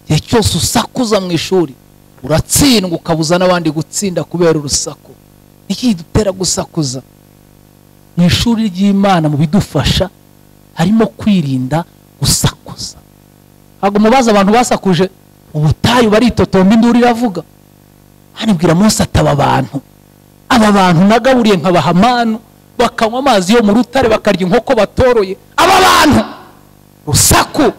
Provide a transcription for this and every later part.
igihe cyose usakuza mu ishuri uratsindwa ukabuza n'abandi gutsinda kubera urusaku iki dutera gusakuza mu ishuri ry'imana mu bidufasha harimo kwirinda gusakuza ntabwo mubaza abantu basakuje ubutayu baritotomba induru iravuga hanibwira munsi ataba abantu aba bantu nagaburiye nkabaha amanu bakanywa amazi yo mu rutare bakarya inkoko batoroye aba bantu rusaku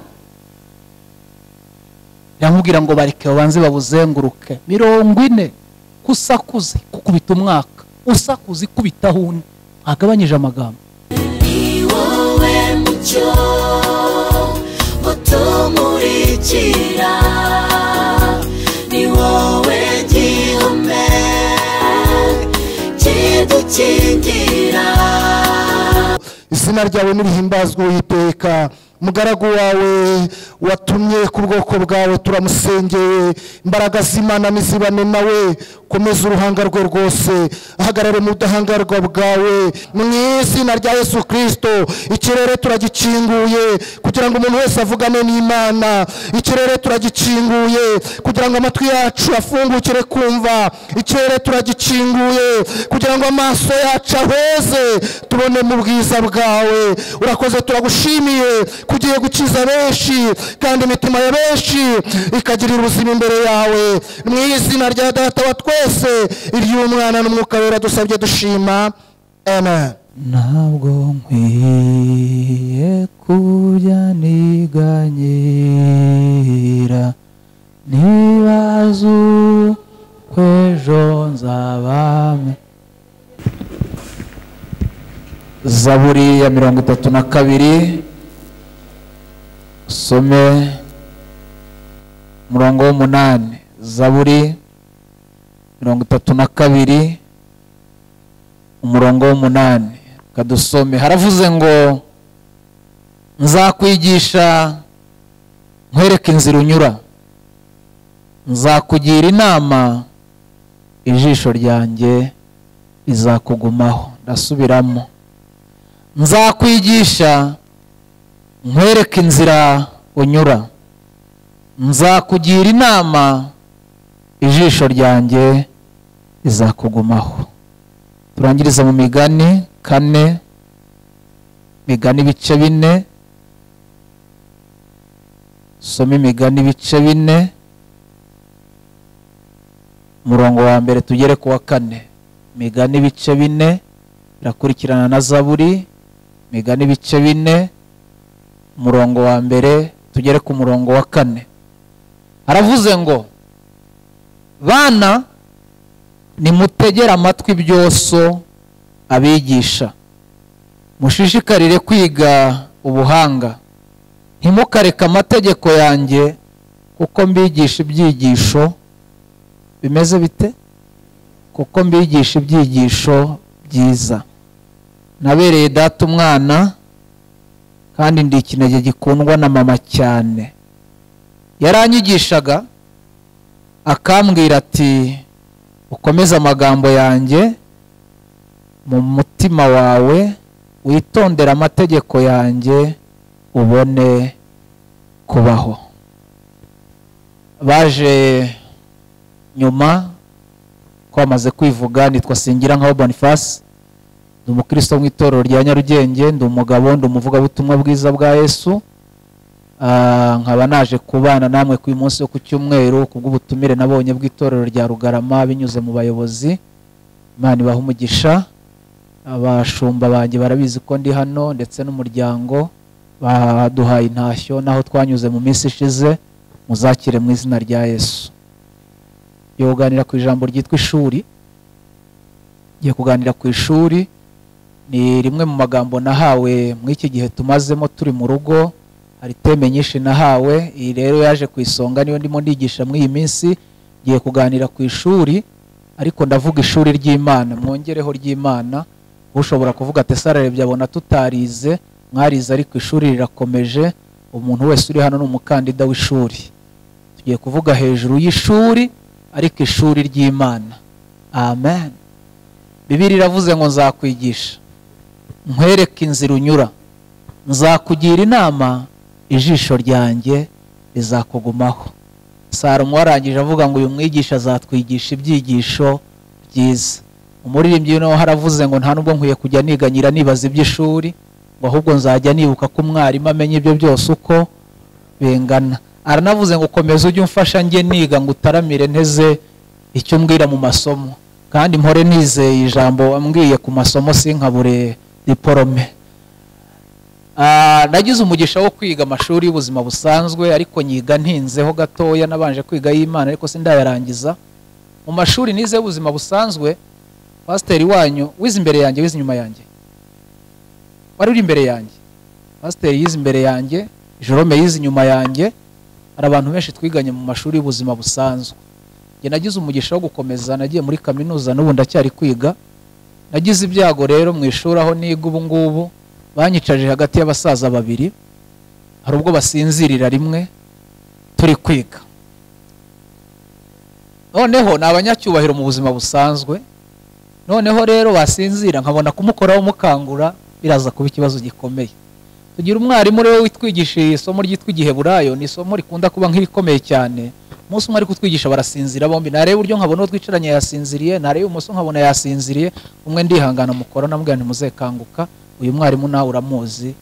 biramubwira ngo bareke babanze babuzenguruke mirongo ine ko usakuze kukubita umwaka usakuze ikubitaho undi ntagabanyije amagambo ni wowe mucyo utumurikira ni wowe gihome kidukingira izina ryawe nirihimbazwe uwiteka umugaragu wawe watumye ku bwoko bwawe turamusengeye imbaraga z'imana nizibane nawe komeza uruhanga rwe rwose ahagarare mu budahangarwa bwawe mu izina rya yesu kirisito ikirere turagikinguye kugira ngo umuntu wese avugane n'imana ikirere turagikinguye kugira ngo amatwi yacu afungukire kumva ikirere turagikinguye kugira ngo amaso yacu aheze tubone mu bwiza bwawe urakoze turagushimiye kugiye gukiza benshi kandi imitima ya benshi ikagirira ubuzima imbere yawe mu izina rya data wa twese iry'umwana n'umwuka wera dusabye dushima amen ntabwo nkwiye kurya niganyira nibaze uko ejo nzabame zaburi ya mirongo itatu na kabiri usome umurongo w'umunani zaburi mirongo itatu na kabiri umurongo w'umunani kadusome haravuze ngo nzakwigisha nkwereke inzira unyura nzakugira inama ijisho ryanjye rizakugumaho ndasubiramo nzakwigisha nkwereke inzira unyura nzakugira inama ijisho ryanjye rizakugumaho turangiriza mu migani kane migani ibice bine soma imigani ibice bine umurongo wa mbere tugere ku wa kane migani ibice bine birakurikirana na zaburi migani ibice bine umurongo wa mbere tugere ku murongo wa kane haravuze ngo bana nimutegere amatwi ibyoso abigisha mushishikarire kwiga ubuhanga ntimukareke amategeko yanjye kuko mbigisha ibyigisho bimeze bite kuko mbigisha ibyigisho byiza nabereye data umwana kandi ndi ikinege gikundwa na mama cyane yaranyigishaga akambwira ati ukomeze amagambo yanjye mu mutima wawe witondere amategeko yanjye ubone kubaho baje nyuma ko bamaze kwivuga nitwa singira nka bonifasi ndi umukristo mu itorero rya nyarugenge ndi umugabo ndi umuvugabutumwa bwiza bwa yesu nkaba naje kubana namwe ku munsi wo ku cyumweru ku bw'ubutumire nabonye bw'itorero rya rugarama binyuze mu bayobozi imana ibaha umugisha abashumba banjye barabizi ko ndi hano ndetse n'umuryango baduhaye intashyo n'aho twanyuze mu minsi ishize muzakire mu izina rya yesu ngiye kuganira ku ijambo ryitwa ishuri ngiye kuganira ku ishuri ni rimwe mu magambo nahawe muri iki gihe tumazemo turi mu rugo hari teme nyinshi nahawe iyi rero yaje ku isonga niyo ndimo ndigisha muri iyi minsi ngiye kuganira ku ishuri ariko ndavuga ishuri ry'imana mwongereho ry'imana ushobora kuvuga ati sararebye abona tutarize mwarize ariko ishuri rirakomeje umuntu wese uri hano ni umukandida w'ishuri tugiye kuvuga hejuru y'ishuri ariko ishuri ry'imana amen bibiri iravuze ngo nzakwigisha nkwereke inzira unyura nzakugira inama ijisho ryanjye rizakugumaho salomo warangije avuga ngo uyu mwigisha azatwigisha ibyigisho byiza umuririmbyi noneho haravuze ngo nta nubwo nkwiye kujya niganyira nibaza iby'ishuri ngo ahubwo nzajya nibuka ko umwarimu amenya ibyo byose uko bingana aranavuze ngo komeza ujye umfasha njye niga ngo utaramire nteze icyo umbwira mu masomo kandi mpore nizeye ijambo wambwiye ku masomo sinkabure diporome Ah, nagize umugisha wo kwiga amashuri y'ubuzima busanzwe ariko nyiga ntinzeho gatoya nabanje kwiga y'imana ariko sindayarangiza mu mashuri nize y'ubuzima busanzwe pasiteri wanyu wize imbere yanjye wize inyuma yanjye wari uri imbere yanjye pasiteri yize imbere yanjye jerome yize inyuma yanjye hari abantu benshi twiganye mu mashuri y'ubuzima busanzwe njye nagize umugisha wo gukomeza nagiye muri kaminuza n'ubu ndacyari kwiga nagize ibyago rero mu ishuri aho niga ubu ngubu banyicaje hagati y'abasaza babiri hari ubwo basinzirira rimwe turi kwiga noneho ni abanyacyubahiro mu buzima busanzwe noneho rero basinzira nkabona kumukoraho umukangura biraza kuba ikibazo gikomeye tugira umwarimu rero witwigishije isomo ryitwa igiheburayo ni isomo rikunda kuba nk'irikomeye cyane umunsi umwe ari kutwigisha barasinzira bombi nareba uburyo nkabona uwo twicaranye yasinziriye nareba ibumoso nkabona yasinziriye umwe ndihangana mukora namubwira ntimuzekanguka uyu mwarimu nawe uramuzi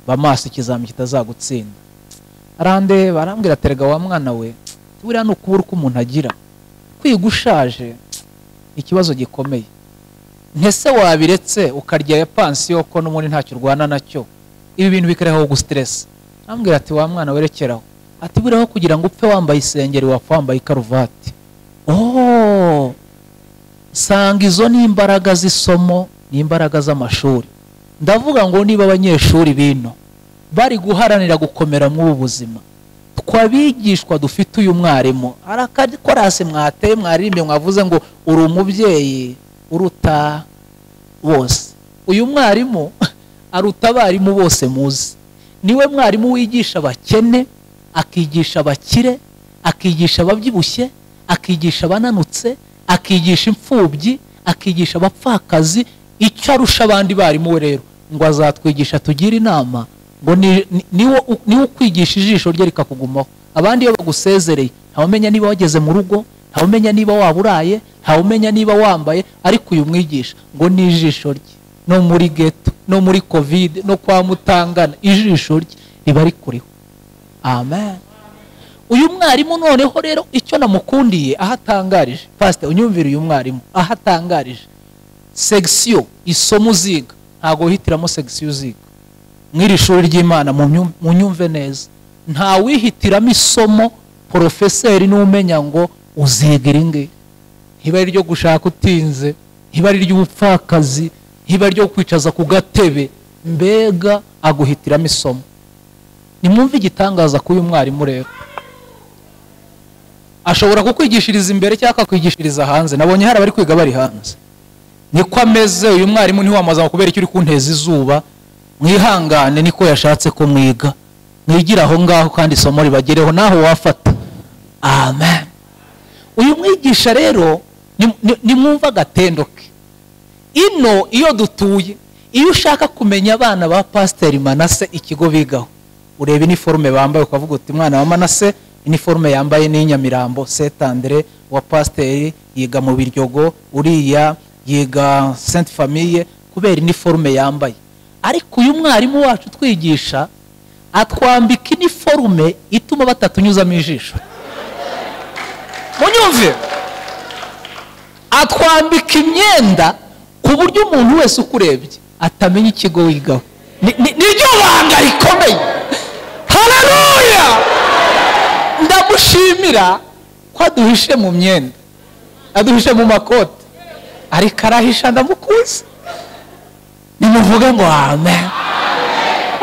ba maso ikizami kitazagutsinda arandeba barambwira terega wa mwana we buriya ni ukubura uko umuntu agira kwiga ushaje ni ikibazo gikomeye ntese wabiretse ukarya ya pansiyo ko n'ubundi ntacyo urwana nacyo ibi bintu bikaraho gusiteresa arambwira ati wa mwana werekeraho ati buriho kugira ngo upfe wambaye isengeri wapfa wambaye ikaruvati ooo sanga izo ni imbaraga z'isomo ni imbaraga z'amashuri ndavuga ngo niba abanyeshuri bino bari guharanira gukomera muri ubu buzima twabigishwa dufite uyu mwarimu hari akakorasi mwateye mwaririmbe mwavuze ngo uri umubyeyi uruta bose uyu mwarimu aruta abarimu bose muzi niwe mwarimu wigisha abakene akigisha abakire akigisha ababyibushye akigisha abananutse akigisha imfubyi akigisha abapfakazi icyo arusha abandi barimu we rero ngo azatwigisha tugire inama ngo niwe ukwigisha ijisho rye rikakugumaho abandi iyo bagusezereye ntawumenya niba wageze mu rugo ntawumenya niba waba uraye ntawumenya niba wambaye ariko uyu mwigisha ngo ni ijisho rye no muri geto no muri kovide no kwa mutangana ijisho rye riba rikuriho amen uyu mwarimu noneho rero icyo namukundiye aho atangarije pasite unyumvire uyu mwarimu aho atangarije segisiyo isomo uziga ntabwo wihitiramo segisiyo uziga nk'iri shuri ry'imana mu nyumve neza ntawihitiramo isomo porofeseri n'umenya ngo uziga iri ngiri ntiba ari iryo gushaka utinze ntiba ari iry'ubupfakazi ntiba ari iryo kwicaza ku gatebe mbega aguhitiramo isomo nimwumve igitangaza k'uyu mwarimu rero ashobora kukwigishiriza imbere cyangwa akakwigishiriza hanze nabonye hari abari kwiga bari hanze niko ameze uyu mwarimu ntiwamaze kubera icyo uri kunteza izuba mwihangane niko yashatse ko mwiga mwigire aho ngaho kandi isomo ribagereho naho wafata amen uyu mwigisha rero nimwumva agatendo ke ino iyo dutuye iyo ushaka kumenya abana ba pasiteri manase ikigo bigaho ureba iniforume bambaye ukavuga uti mwana wa manase iniforume yambaye ni inyamirambo setandire wa pasiteri yiga mu biryogo uriya yiga senti famiye kubera iniforume yambaye ariko uyu mwarimu wacu utwigisha atwambika iniforume ituma batatunyuzamo ijisho munyumve atwambika imyenda ku buryo umuntu wese ukurebye atamenya ikigo wigaho niryo banga rikomeye hararuya ndamushimira ko aduhishe mu myenda aduhishe mu makoti ariko arahisha ndamukuze nimuvuge ngo amen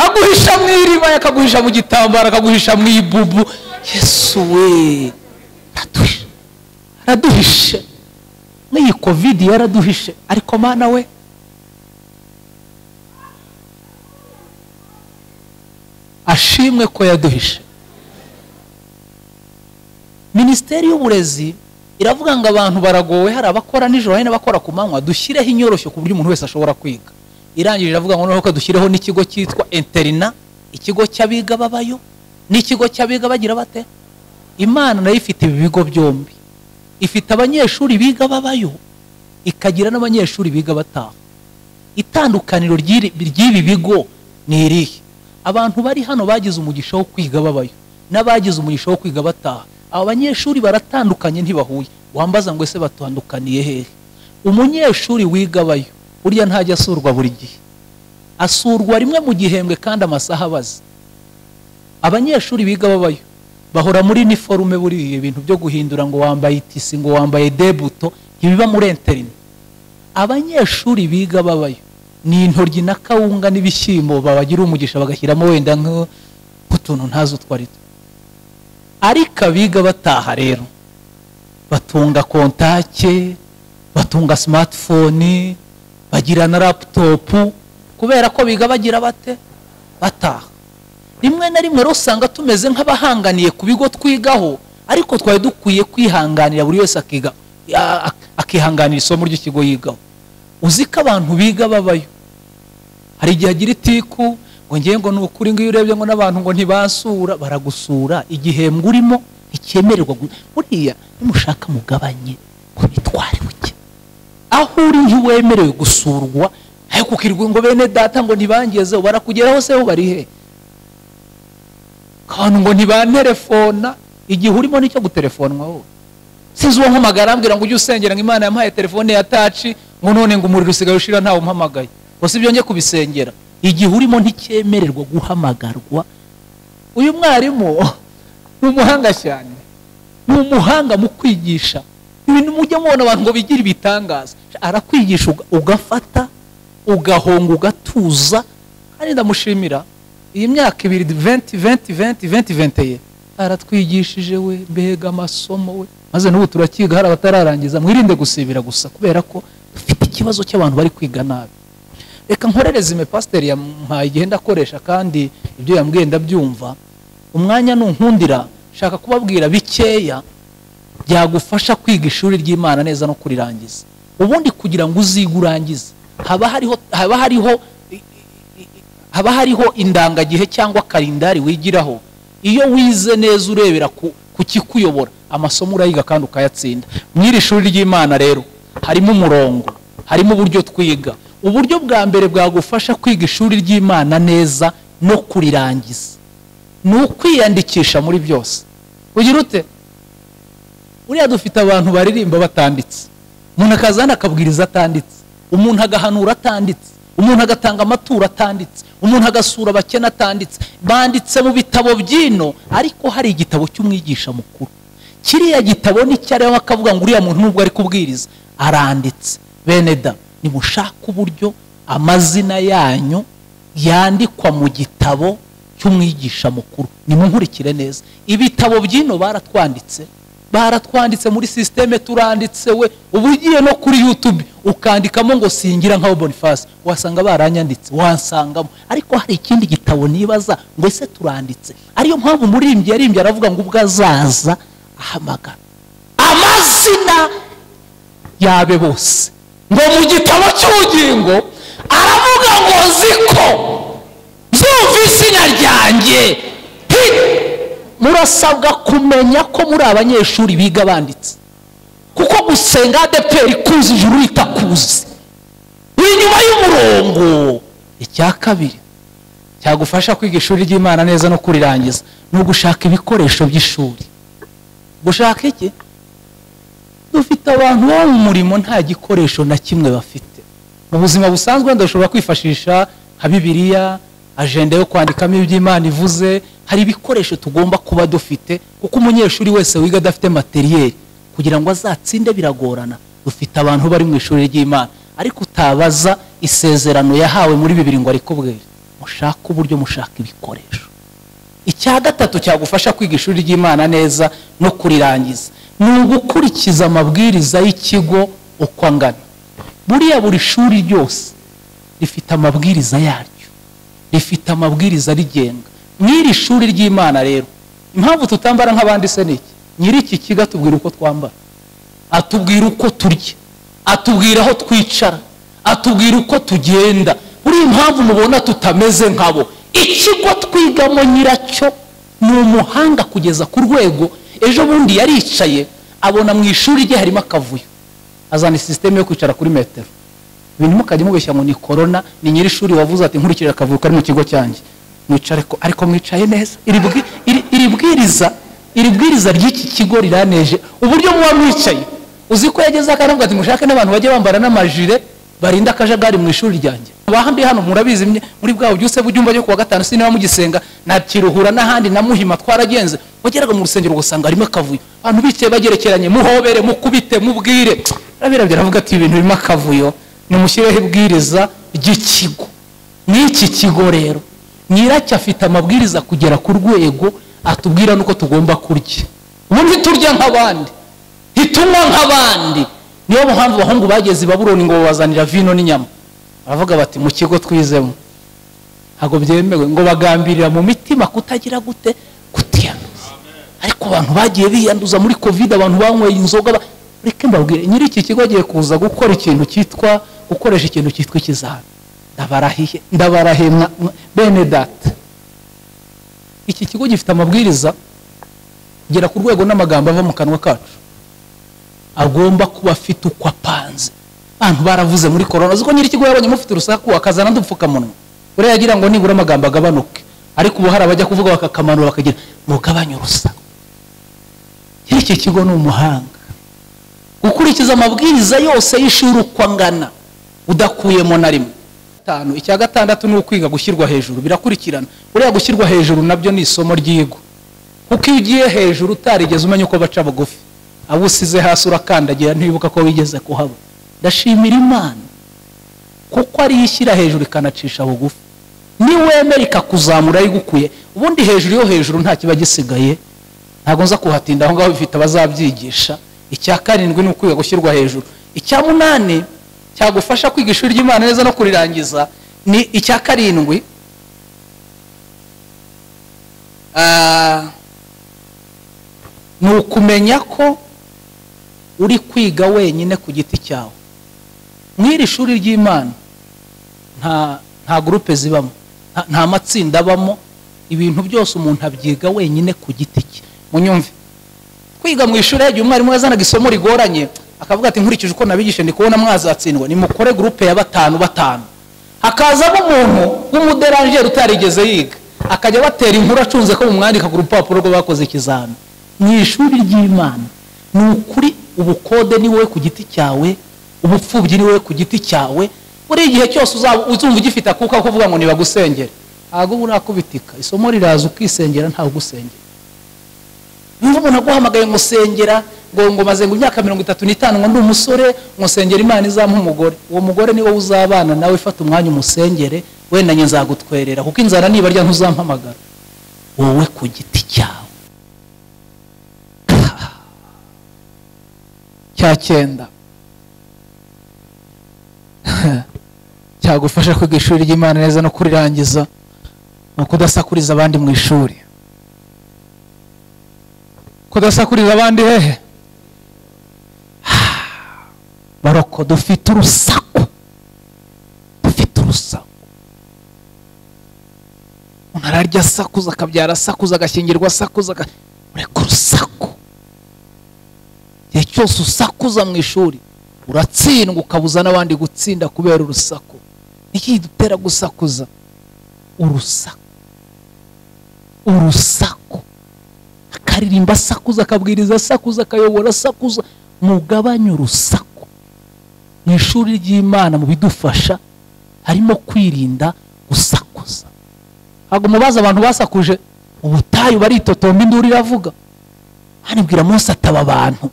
aguhisha mu iriba akaguhisha mu gitambaro akaguhisha mu ibubu yesu we araduhishe n'iyi kovide yaraduhishe ariko mana we ashimwe ko yaduhishe minisiteri y'uburezi iravuga ngo abantu baragowe hari abakora nijoro hari n'abakora ku manywa dushyireho inyoroshyo ku buryo umuntu wese ashobora kwiga irangije iravuga ngo noneho ko dushyireho n'ikigo cyitwa interina ikigo cy'abiga babayo n'ikigo cy'abiga bagira bate imana nayo ifite ibi bigo byombi ifite abanyeshuri biga babayo ikagira n'abanyeshuri biga bataha itandukaniro ry'iri- ry'ibi bigo ni irihe abantu bari hano bagize umugisha wo kwiga babayo n'abagize umugisha wo kwiga bataha aba banyeshuri baratandukanye ntibahuye wambaza ngo ese batandukaniye hehe umunyeshuri wiga abayo burya ntajya asurwa buri gihe asurwa rimwe mu gihembwe kandi amasaha abaza abanyeshuri biga babayo bahora muri niforume buriya ibintu byo guhindura ngo wambaye itisi ngo wambaye debuto ntibiba muri enterine abanyeshuri biga babayo ni intoryi na kawunga n'ibishyimbo babagira umugisha bagashyiramo wenda nk- nk'utuntu ntazo twari two. ariko abiga bataha rero batunga kontake batunga simatifoni bagira na laputopu kubera ko biga bagira bate bataha rimwe na rimwe rero usanga tumeze nk'abahanganiye ku bigo twigaho ariko twari dukwiye kwihanganira buri wese akiga a- a- akihanganira isomo ry'ikigo yigaho uzi ko abantu biga babayo hari igihe agira itiku ngo ngewe ngo ni ukuri ngo iyo urebye ngo n'abantu ngo ntibasura baragusura igihembwe urimo nticyemererwa gu- buriya nimushaka mugabanye ku mitware buke aho uri ntiwemerewe gusurwa ayo kukirwa ngo bene data ngo ntibangezeho barakugeraho se bo bari he abantu ngo ntibanterefona igihe urimo nicyo guterefonwa wowe sinzi uwo mpamagara ambwira ngo ujye usengera ngo imana yampaye telefone ya taci ngo none ngo umuriro usigaye ushira ntawe umpamagaye gusa ibyo njye kubisengera igihe urimo nticyemererwa guhamagarwa uyu mwarimu ni umuhanga cyane ni umuhanga mu kwigisha ibintu mujya mubona abantu ngo bigire ibitangaza arakwigisha uga- ugafata ugahonga ugatuza kandi ndamushimira iyi myaka ibiri venti venti venti venti venti ye aratwigishije we mbega amasomo we maze n'ubu turakiga hari abatararangiza mwirinde gusibira gusa kubera ko dufite ikibazo cy'abantu bari kwiga nabi reka nkorereze ime pasiteri yampaye igihe ndakoresha kandi ibyo yambwiye ndabyumva umwanya nunkundira shaka kubabwira bikeya byagufasha kwiga ishuri ry'imana neza no kurirangiza ubundi kugira ngo uzige urangize haba hariho haba hariho haba hariho indangagihe cyangwa kalendari wigiraho iyo wize neza urebera ku ku kikuyobora amasomo urayiga kandi ukayatsinda mu iri shuri ry'imana rero harimo umurongo harimo uburyo twiga uburyo bwa mbere bwagufasha kwiga ishuri ry'imana neza no kurirangiza ni ukwiyandikisha muri byose ugira ute buriya dufite abantu baririmba batanditse umuntu akaza hano akabwiriza atanditse umuntu agahanura atanditse umuntu agatanga amaturo atanditse umuntu agasura abakene atanditse banditse mu bitabo by'ino ariko hari igitabo cy'umwigisha mukuru kiriya gitabo ni cyariho akavuga ngo uriya muntu nubwo ari kubwiriza aranditse bene da nimushake uburyo amazina yanyu yandikwa mu gitabo cy'umwigisha mukuru nimunkurikire neza ibitabo by'ino baratwanditse baratwanditse muri sisiteme turanditse we uba ugiye no kuri yutube ukandikamo ngo singira nkaho boniface wasanga baranyanditse wansangamo ariko hari ikindi gitabo nibaza ngo ese turanditse ariyo mpamvu umuririmbyi yarimbye aravuga ngo ubwo azaza ahamagara amazina yabe bose ngo mu gitabo cy'ubugingo aravuga ngo nzi ko byumva izina ryanjye Hi! murasabwa kumenya ko muri abanyeshuri biga banditse kuko gusenga adeperi kuzi ijuru ritakuzi uri inyuma y'umurongo icya kabiri cyagufasha kwiga ishuri ry'imana neza no kurirangiza ni ugushaka ibikoresho by'ishuri gushaka iki dufite abantu baba mu murimo nta gikoresho na kimwe bafite mu buzima busanzwe ndashobora kwifashisha nka bibiliya ajenda yo kwandikamo iby'imana ivuze hari ibikoresho tugomba kuba dufite kuko umunyeshuri wese wiga adafite materiyeri kugira ngo azatsinde biragorana dufite abantu bari mu ishuri ry'imana ariko utabaza isezerano yahawe muri bibiri ngo arikubwire mushake uburyo mushaka ibikoresho icya gatatu cyagufasha kwiga ishuri ry'imana neza no kurirangiza ni ugukurikiza amabwiriza y'ikigo uko angana buriya buri shuri ryose rifite amabwiriza yaryo rifite amabwiriza rigenga n'iri shuri ry'imana rero impamvu tutambara nk'abandi se ni iki nyiri iki kigo atubwira uko twambara atubwira uko turya atubwira aho twicara atubwira uko tugenda buriya impamvu mubona tutameze nkabo ikigo twigamo nyiracyo ni umuhanga kugeza ku rwego ejo bundi yaricaye abona mu ishuri rye harimo akavuyo azana sisiteme yo kwicara kuri metero ibintu mukajya mubeshya ngo ni korona ni nyiri ishuri wavuze ati nkurikije akavuyo kari mu kigo cyanjye mwicare ko ariko mwicaye neza iri bwi- iri- iri bwiriza iri bwiriza ry'iki kigo riraneje uburyo muba mwicaye uzi ko yagezeho akaravuga ati mushake n'abantu bajye bambara n'amajire barinda akajagari mu ishuri ryanjye abahandi hano murabizi mwe, muri bwa bubyuse bw'ibyumba byo kuwa gatanu sinaba mugisenga nta kiruhura n'ahandi na muhima twaragenze wageraga mu rusengero ugasanga harimo akavuyo abantu bicaye bagerekeranye muhobere mukubite mubwire arabirabyo aravuga ati ibintu birimo akavuyo nimushyireho ibwiriza ry'ikigo n'iki kigo rero nyiracyo afite amabwiriza kugera ku rwego atubwira n'uko tugomba kurya ubu ntiturya nk'abandi ntitunywa nk'abandi niyo mpamvu abahungu bageze i baburoni ngo babazanira vino n'inyama baravuga bati mu kigo twizemo ntabwo byemewe ngo bagambirira mu mitima kutagira gute kutiyanduza ariko abantu bagiye biyanduza muri kovide abantu banyweye inzoga ba- reka mbabwire nyiri iki kigo agiye kuza gukora ikintu cyitwa gukoresha ikintu cyitwa ikizami ndabarahiye ndabarahiye mwa- mwa- bene data iki kigo gifite amabwiriza gera ku rwego n'amagambo ava mu kanwa kacu agomba kuba afite uko apanze abantu baravuze muri korona uziko nyiri ikigo yabonye mufite urusaku akazana n'udupfukamunwa buriya yagira ngo nibura amagambo agabanuke ariko ubu hari abajya kuvuga bakakamanura bakagira mugabanye urusaku nyiri iki kigo ni umuhanga gukurikiza amabwiriza yose y'ishuri uko angana udakuyemo na rimwe gatanu icya gatandatu ni ukwiga gushyirwa hejuru birakurikirana buriya gushyirwa hejuru nabyo ni isomo ryigwa kuko iyo ugiye hejuru utarigeze umenya uko baca bugufi abo usize hasi urakandagira ntiwibuka ko wigeze kuhaba ndashimira imana kuko ariyo ishyira hejuru ikanacisha bugufi niwemera ikakuzamura igukuye ubundi hejuru yo hejuru nta kiba gisigaye ntabwo nza kuhatinda aho ngaho bifite abazabyigisha icya karindwi ni ukwiga gushyirwa hejuru icya munani cyagufasha kwiga ishuri ry'imana neza no kurirangiza ni icya karindwi Ah, ni ukumenya ko uri kwiga wenyine ku giti cyawe mw'iri shuri ry'imana nta nta gurupe zibamo nta- nta matsinda abamo ibintu byose umuntu abyiga wenyine ku giti cye munyumve kwiga mu ishuri yagiye umwarimu yazanaga isomo rigoranye akavuga ati nkurikije uko nabigishije ndi kubona mwazatsindwa nimukore gurupe ya batanu batanu hakazamo umuntu w'umuderanjeri utarigeze yiga akajya batera inkuru acunze ko mumwandika ku rupapuro rwe bakoze ikizami mu ishuri ry'imana ni ukuri ubukode ni wowe ku giti cyawe ubupfubyi ni wowe ku giti cyawe buri igihe cyose uzaba uzumva ugifite akuka ko uvuga ngo nibagusengere ntabwo uba urakubitika isomo riraza ukisengera ntawe ugusengera niba umuntu aguhamagaye ngo usengera ngo ngo maze ngo imyaka mirongo itatu n'itanu ngo ndi umusore ngo nsengera imana izampa umugore uwo mugore ni wowe uzabana nawe fata umwanya umusengere wenda njye nzagutwerera kuko inzara nibarya ntuzampamagara wowe ku giti cyawe cya cyenda cyagufasha kwiga ishuri ry'imana neza no kurirangiza ni ukudasakuriza abandi mu ishuri kudasakuriza abandi hehe baroko dufite urusaku dufite urusaku umuntu ararya asakuza akabyara asakuza agashyingirwa asakuza aga- ureka urusaku igihe cyose usakuza mu ishuri uratsindwa ukabuza n'abandi gutsinda kubera urusaku niki dutera gusakuza urusaku urusaku akaririmba asakuza akabwiriza asakuza akayobora asakuza mugabanye urusaku mu ishuri ry'imana mu bidufasha harimo kwirinda gusakuza ntabwo mubaza abantu basakuje ubutayu baritotomba induru iravuga hano ibwira munsi ataba abantu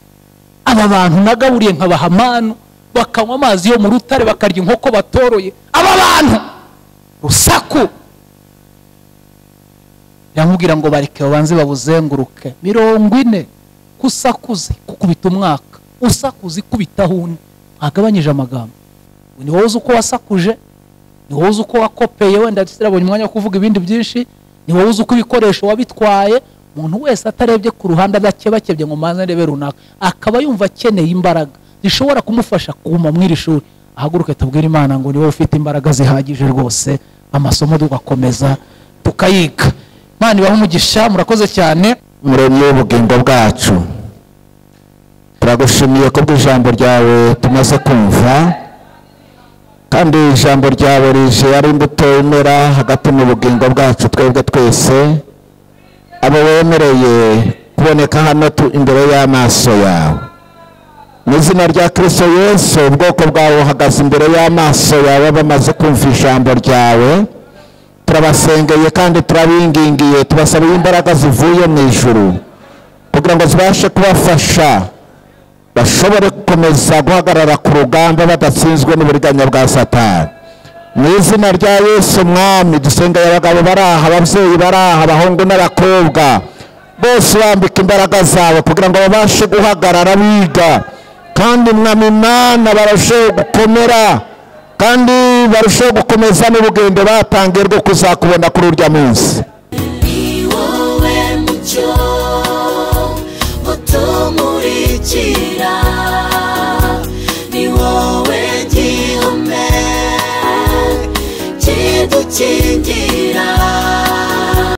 aba bantu nagaburiye nkabaha amanu bakanywa amazi yo mu rutare bakarya inkoko batoroye aba bantu rusaku biramubwira ngo bareke babanze babuzenguruke mirongo ine kusakuze kukubita umwaka usakuze ikubitaho undi mwagabanyije amagambo ni wowe uzi uko wasakuje ni wowe uzi uko wakopeye wenda turabonye umwanya wo kuvuga ibindi byinshi ni wowe uzi uko ibikoresho wabitwaye umuntu wese atarebye ku ruhande adakebakebye ngo manze ndebe runaka akaba yumva akeneye imbaraga zishobora kumufasha kuguma mu iri shuri ahaguruke tubwire imana ngo ni wowe ufite imbaraga zihagije rwose amasomo tugakomeza tukayiga imana ibaha umugisha murakoze cyane umuremyi w'ubugingo bwacu turagushimiye kubwo ijambo ryawe tumaze kumva kandi ijambo ryawe rije ari imbuto imera hagati mu bugingo bwacu twebwe twese abo wemereye kuboneka hano tu- imbere y'amaso yawe mu izina rya kirisito yesu ubwoko bwawe buhagaze imbere y'amaso yawe bamaze kumva ijambo ryawe turabasengeye kandi turabingingiye tubasaba imbaraga zivuye mu ijuru kugira ngo zibashe kubafasha bashobore gukomeza guhagarara ku rugamba badatsinzwe n'uburiganya bwa satani mu izina rya yesu mwami dusengeye abagabo bari aha ababyeyi bari aha abahungu n'abakobwa bose bambika imbaraga zawe kugira ngo babashe guhagarara biga kandi mwami imana barusheho gukomera kandi barusheho gukomeza n'urugendo batangiye rwo kuzakubona kuri urya munsi ni wowe mucyo utumurikira ni wowe gihome kidukingira